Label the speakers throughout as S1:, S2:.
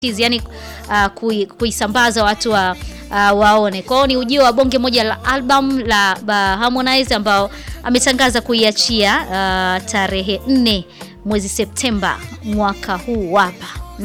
S1: yani uh, kui, kuisambaza watu wa uh, waone. Kwa hiyo ni ujio wa bonge moja la album la uh, Harmonize ambao ametangaza kuiachia uh, tarehe nne mwezi Septemba mwaka huu hapa.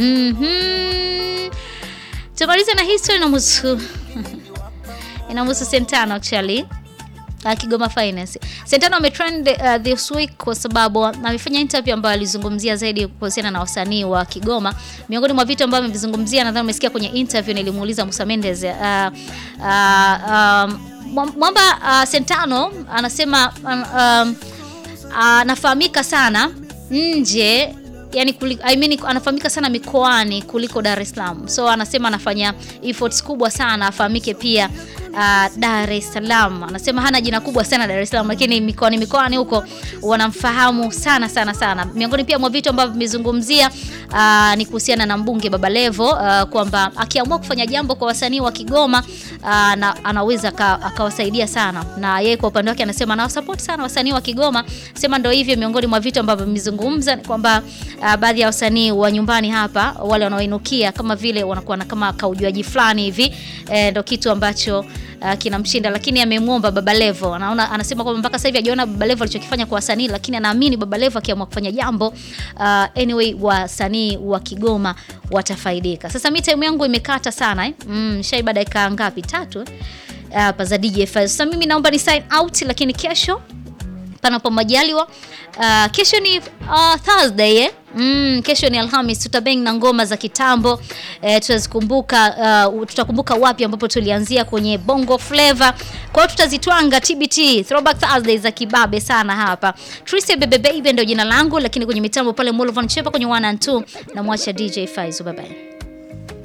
S1: Mhm. Tumalize na history na musu inamhusu Sentano actually Uh, Kigoma Finance. Sentano ametrend uh, this week kwa sababu amefanya interview ambayo alizungumzia zaidi kuhusiana na wasanii wa Kigoma. Miongoni mwa vitu ambavyo amevizungumzia, nadhani umesikia kwenye interview, nilimuuliza Musa Mendes uh, uh, um, mwamba uh, Sentano anasema um, anafahamika uh, sana nje yani kuli, I mean, anafahamika sana mikoani kuliko Dar es Salaam. So anasema anafanya efforts kubwa sana afahamike pia uh, Dar es Salaam. Anasema hana jina kubwa sana Dar es Salaam, lakini mikoani mikoani huko wanamfahamu sana sana sana. Miongoni pia mwa vitu ambavyo vimezungumzia uh, ni kuhusiana na mbunge Baba Levo uh, kwamba akiamua kufanya jambo kwa wasanii wa Kigoma uh, na, anaweza akawasaidia sana, na yeye kwa upande wake anasema anawasupport sana wasanii wa Kigoma. Sema ndio hivyo, miongoni mwa vitu ambavyo vimezungumza ni kwamba uh, baadhi ya wasanii wa nyumbani hapa wale wanaoinukia kama vile wanakuwa na kama kaujuaji fulani hivi eh, ndio kitu ambacho uh, kinamshinda, lakini amemwomba Baba Levo. Anaona anasema kwamba mpaka sasa hivi hajaona Baba Levo alichokifanya kwa wasanii, lakini anaamini Baba Levo akiamua kufanya jambo uh, anyway wasanii wa Kigoma watafaidika. Sasa mi time yangu imekata sana eh? Mm, shaiba dakika ngapi? Tatu hapa uh, za DJ Faiz. Sasa mimi naomba ni sign out, lakini kesho panapo majaliwa uh, kesho ni uh, Thursday eh? Mm, kesho ni Alhamis, tutabeng na ngoma za kitambo eh, tutazikumbuka uh, tutakumbuka wapi ambapo tulianzia kwenye Bongo Flava. Kwa hiyo tutazitwanga TBT Throwback Thursday za kibabe sana hapa. Tricia Bebe Baby ndio jina langu, lakini kwenye mitambo pale Molovan Chepa kwenye 1 and 2 na mwacha DJ Faizo, bye bye.